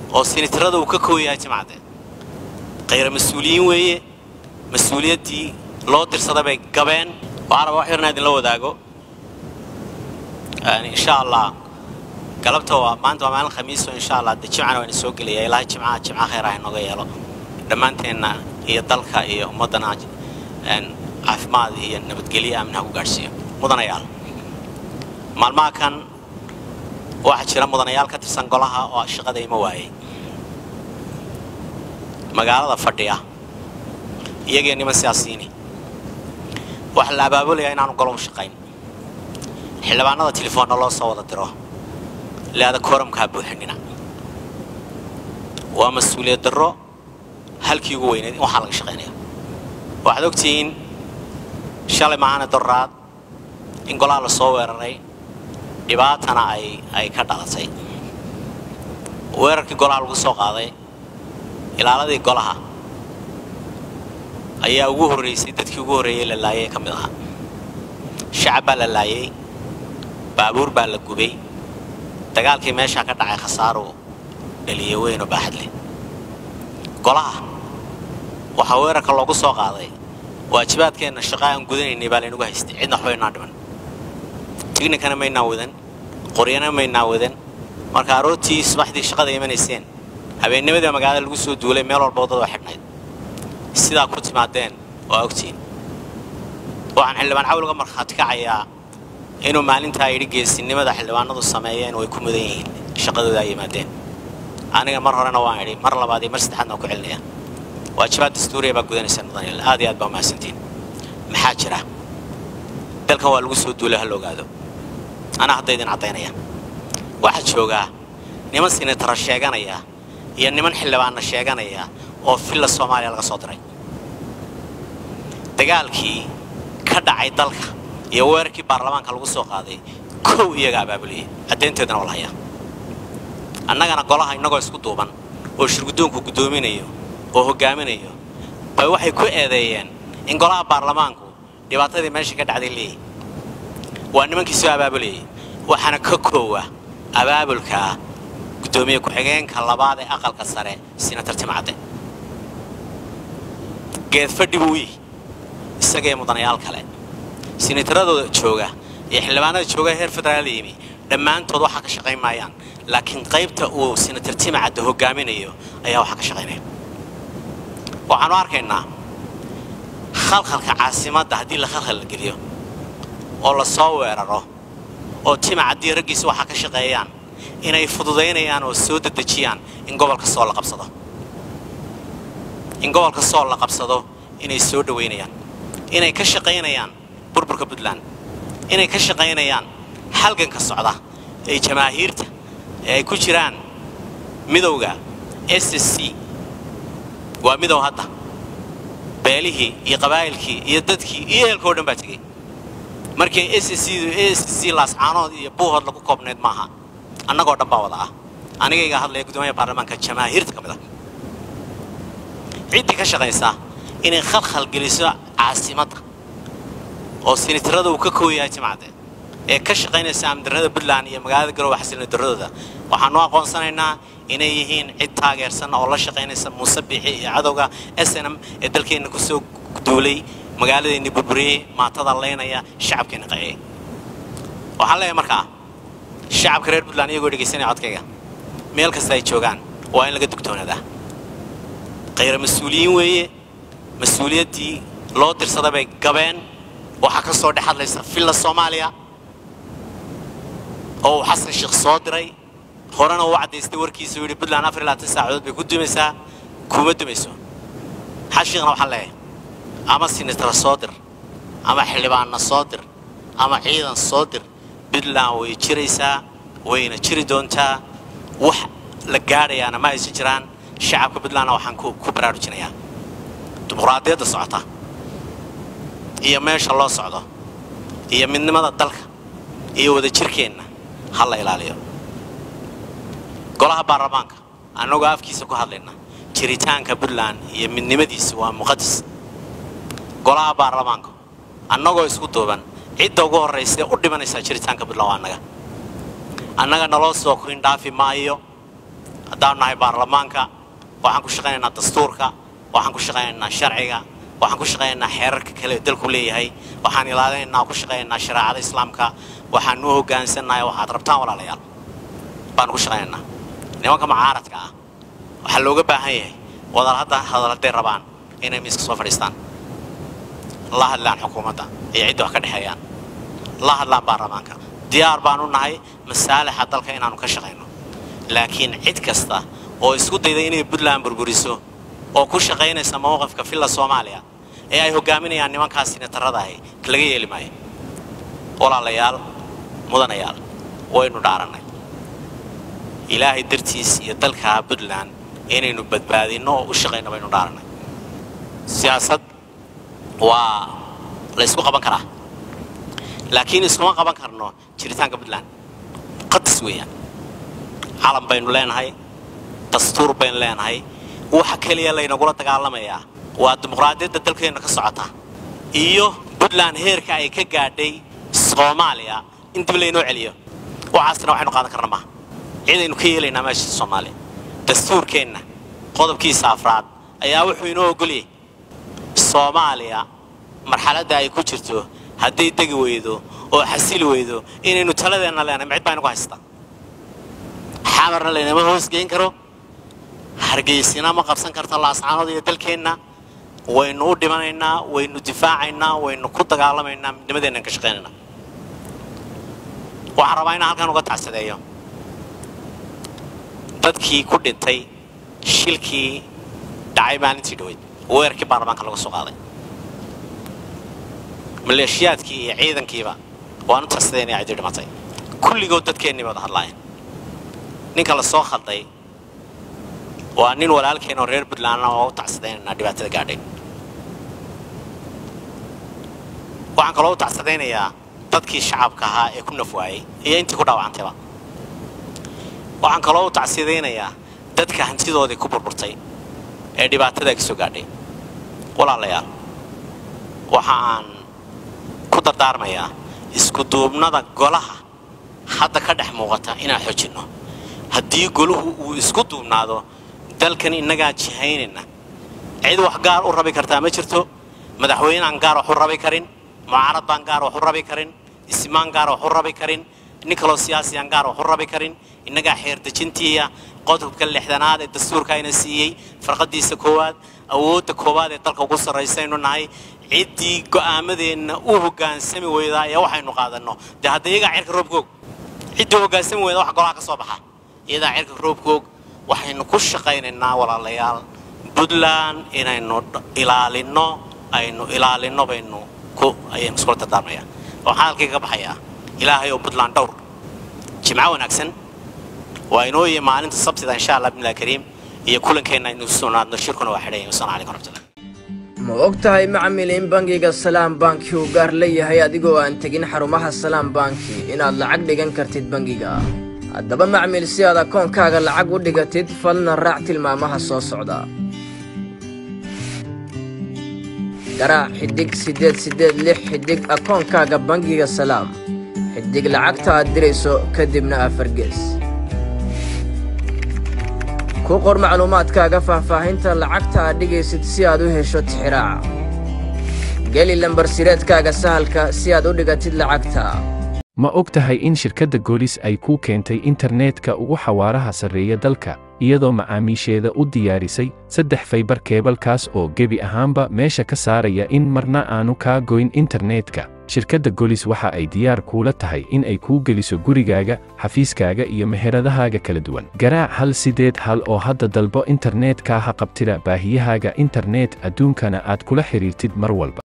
oo sinitarada uu ka koow yahay timcadde khayra mas-uuliyiin weeye mas-uuliyaddii loo dirsada bay gabeen waxaanaba wax yarna idinla wadaago insha allah galabta waa maanta waa maalin khamiiso insha allah de jimcana waan soo gelaya ilaahay jimcaha jimca khayr ah inooga yeelo dhammaanteenna iyo dalka iyo ummaddana caafimaad iyo nabadgelyo amnaha ku gaadhsiiyo mudanayaal maalmaha kan waxaa jira mudanayaal ka tirsan golaha oo shaqada ima waayay magaalada fadhiya iyagii niman siyaasiyiini waxaa la abaabulayaa inaanu golo u shaqayn xildhibaanada telefoonna loo soo wada diro leada kooramkaa buuxinina waa mas-uuliyad darro halkii ugu weyneed in waxaa laga shaqaynaya waxaad ogtihiin shalay maahane doraad in golaha la soo weeraray dhibaatana ay ay ka dhalatay weerarkii golaha lagu soo qaaday ilaaladii golaha ayaa ugu horraysay dadkii ugu horreeyey la laayay ka mid ahaa shacab baa la laayay baabuur baa la gubay dagaalkii meeshaa ka dhacay khasaaruu dhaliye weyn oo baaxad leh golaha waxaa weerarka loogu soo qaaday waajibaadkeenna shaqa aan gudanaynay baa laynagu haystay cidna waxba inaa dhiman tignikana maynaa wadan qoryana maynaa wadan marka aroortii subaxdii shaqada imanayseen habeennimadii magaalada lagu soo duulay meel walba waddada waa xidhnayd sidaa ku timaadeen waa ogtiin waxaan xildhibaan cawliga markhaati kacayaa inuu maalintaa yidhi geesinimada xildhibaanadu sameeyeen way ku mudan yihiin shaqadooda ay yimaadeen aniga mar horena waan idhi mar labaad iyo mar saddexaadna waan ku celinaya waajibaad dastuuriya baa gudanaysa mudanayaal aad iyo aad baa umahadsantiin maxaa jira dalkan waa lagu soo duulay ha la ogaado anaa hadda idin caddaynaya waxaa joogaa niman sinatara sheeganaya iyo niman xildhibaanna sheeganaya oo filla soomaaliya laga soo diray dagaalkii ka dhacay dalka iyo weerarkii baarlamaanka lagu soo qaaday kow iyaga abaabuliyey caddaynteedana waa la hayaa annagana golaha innagoo isku duuban oo shirguddoonku guddoominayo oo hoggaaminayo bay waxay ku eedeeyeen in golaha baarlamaanku dhibaatadii meesha ka dhacday leeyahy waa nimankii soo abaabulayay waxaana ka koowa abaabulkaa guddoomiye ku-xigeenka labaad ee aqalka sare sinatar timcadde geedfadhi buu yihi isagee mudanayaal kale sinataradooda jooga iyo xildhibaanada jooga heer federaal yimi dhammaantood waxaa ka shaqayn maayaan laakiin qaybta uu sinatar timcadde hoggaaminayo ayaa waxaa ka shaqaynaya waxaanu arkaynaa khalkhalka caasimadda haddii la khalkhal la geliyo oo la soo weeraro oo timacaddii raggiisa waxaa ka shaqeeyaan inay fududaynayaan oo soo dedejiyaan in gobolka soo la qabsado in gobolka soo la qabsado inay soo dhowaynayaan inay ka shaqaynayaan burburka puntland inay ka shaqaynayaan halganka socda ee jamaahiirta ee ay ku jiraan midowga s s c waa midow hadda beelihii iyo qabaa'ilkii iyo dadkii iyo ehelkao dhan baa tegey markii s s s c laascaanood iyo buuhood lagu koobnayd maaha annagoo dhan baa wada ah anigayga hadlaya guddoomiyaha baarlamaanka jamaahiirta ka mid ah ciddii ka shaqaysa inay khalkhal geliso caasimadda oo sinitarada uu ka koow yahay timcadde ee ka shaqaynaysa amdarnada puntland iyo magaalada garowe xasilna daradooda waxaanu aqoonsanaynaa inay yihiin cid taageersan oo la shaqaynaysa muuse biixi iyo cadowga snm ee dalkeenna ku soo duulay magaaladeenni burburiyey maatada leynaya shacabkeenna qayay waxaan leeyahay markaa shacabka reer puntland iyagoo dhegaysanaya codkayga meel kasta ay joogaan waa in laga dugtoonaadaa khayra mas-uuliyiin weeye mas-uuliyaddii loo dirsada bay gabeen waxaa ka soo dhex hadlaysa villa soomaaliya oo uu xasan sheekh soo diray horena uu caddaystay warkiisa uu yidhi puntland afar iyo labaatan saacadood bay ku dumaysaa kuma dumayso xashiiqna waxaan leeyahay ama sinitara soo dir ama xildhibaanna soo dir ama ciidan soo dir puntland way jiraysaa wayna jiri doontaa wax la gaadhayaana ma aysan jiraan shacabka puntlandna waxaan ku baraarujinayaa dimuqraadiyadda socota iyo meesha loo socdo iyo midnimada dalka iyo wadajirkeenna ha la ilaaliyo golaha baarlamaanka annagoo afkiisa ku hadlayna jiritaanka puntland iyo midnimadiisa waa muqadis golaha baarlamaanka annagoo isku duuban cidda ugu horraysa ee u dhimanaysaa jiritaanka puntland waa annaga annaga naloo soo korin dhaafi maayo haddaanu nahay baarlamaanka waxaan ku shaqaynaynaa dastuurka waxaan ku shaqaynaynaa sharciga waxaan ku shaqaynaynaa xeerarka kale ee dalku leeyahay waxaan ilaalinaynaa ku shaqaynaynaa shareecada islaamka waxaan u hoggaansannahay waxaad rabtaan walaalayaal baanu ku shaqaynaynaa nimanka mucaaradka ah waxaa looga baahan yahay wadal hadda hadal hadday rabaan inay miiska soo fadhiistaan la hadlaan xukuumadda iyo cidda wax ka dhexeeyaan la hadlaan baarlamaanka diyaar baanu nahay masaalixa dalka inaanu ka shaqayno laakiin cid kasta oo isku dayda inay puntland burburiso oo ku shaqaynaysa mowqifka villa soomaaliya ee ay hogaaminayaan nimankaas sinatarada ahi laga yeeli maayo walaalayaal mudanayaal waynu dhaarannay ilaahay dartiis iyo dalka puntland inaynu badbaadinno oo u shaqayno baynu dhaarannay siyaasad waa la ysku qaban karaa laakiin iskuma qaban karno jiritaanka puntland qadis weeyaan calan baynu leenahay dastuur baynu leenahay waxa keliya laynagula dagaalamayaa waa dimuqraadiyadda dalkeenna ka socota iyo puntland heerka ay ka gaadhay soomaaliya in dib laynoo celiyo waxaasna waxaynu qaadan karna maaha cidaynu ka yeelaynaa meesha soomaaliya dastuurkeenna qodobkiisa afraad ayaa wuxuu inoo ogolyay soomaaliya marxaladda ay ku jirto hadday degi weydo oo xasili weydo inaynu taladeenna leenahay micid baa inagu haysta xamarna laynama hoosgeyn karo hargeysina ma qabsan karta laascaanood iyo dalkeenna waynu u dhimanaynaa waynu difaacaynaa waynu ku dagaalamaynaa midnimadeennan ka shaqaynaynaa waxaan rabaa inaan halkan uga tacsadeeyo dadkii ku dhintay shilkii dhacay maalintii dhaweyd weerarkii baarlamaanka laga soo qaaday maleeshiyaadkii iyo ciidankiiba waan u tacsadeen inay cidii dhimatay kulligood dadkeennii bay wada hadlaayeen ninka la soo khalday waa nin walaalkeen oo reer puntlandna oo u tacsadaynaynaa dhibaatada gaadhay waxaan kaloo u tacsadaynayaa dadkii shacabka ahaa ee ku nafwaayey iyo intii ku dhaawacantayba waxaan kaloo u tacsidaynayaa dadka hantidoodii ku burburtay ee dhibaatada ka soo gaadhay walaalayaal waxa aan ku dardaarmayaa iskuduubnada golaha hadda ka dhex muuqata inaan xojinno haddii goluhu uu isku duubnaado dalkan innagaa jihaynayna cid wax gaar u rabi kartaa ma jirto madaxweyneaan gaar wax u rabi karin mucaarad baan gaar wax u rabi karin ismaan gaar wax u rabi karin nin kaloo siyaasiyaan gaar wax u rabi karin innagaa xeerdejintiiya qodobka lixdanaad ee dastuurka ayna siiyey farqadiisa koowaad awoodda koowaad ee dalka ugu sarraysaynu nahay ciddii go'aamadeenna u hoggaansami weydaa ee waxaynu qaadanno dee hadda iyagaa cirka roobkoog ciddii hoggaansami weyda wax golaha ka soo baxa iyadaa cirka roobkoog waxaynu ku shaqaynaynaa walaalayaal puntland inaynu ilaalinno aynu ilaalinno baynu ku ayaynu iskula dardaarmayaa waxaan halkii ka baxayaa ilaahay oo puntland dhowr jimco wanaagsan waa inoo yihi maalinta sabtida insha allah bimillahi kariim iyo kulankeenna aynu sugnaadno shirkuna waa xidhay wasalaamu calaykum waraxmatullah ma og tahay macmil in bangiga salaam banki uu gaar leeyahay adigoo aan tegin xarumaha salaam banki inaad lacag dhigan kartid bangiga haddaba macmil si aad akoonkaaga lacag u dhigatid falna raac tilmaamaha soo socda garaac xidhig siddeed siddeed lix xidhig akoonkaaga bangiga salaam xidhig lacagta aad dirayso kadibna afargees ku qor macluumaadkaaga faahfaahinta lacagta aad dhigaysid si aad u hesho tixiraaca geli lambarsireedkaaga sahalka si aad u dhigatid lacagta ma og tahay in shirkadda goolis ay kuu keentay internetka ugu xawaaraha sarreeya dalka iyadoo macaamiisheeda u diyaarisay saddex faybar keebalkaas oo gebi ahaanba meesha ka saaraya in marna aanu kaa goyn internetka shirkadda golis waxa ay diyaar kuula tahay in ay kuu geliso gurigaaga xafiiskaaga iyo meheradahaaga kala duwan garaac hal sideed hal oo hadda dalbo internetka ha qabtida baahiyahaaga internet adduunkana aad kula xidhiirtid mar walba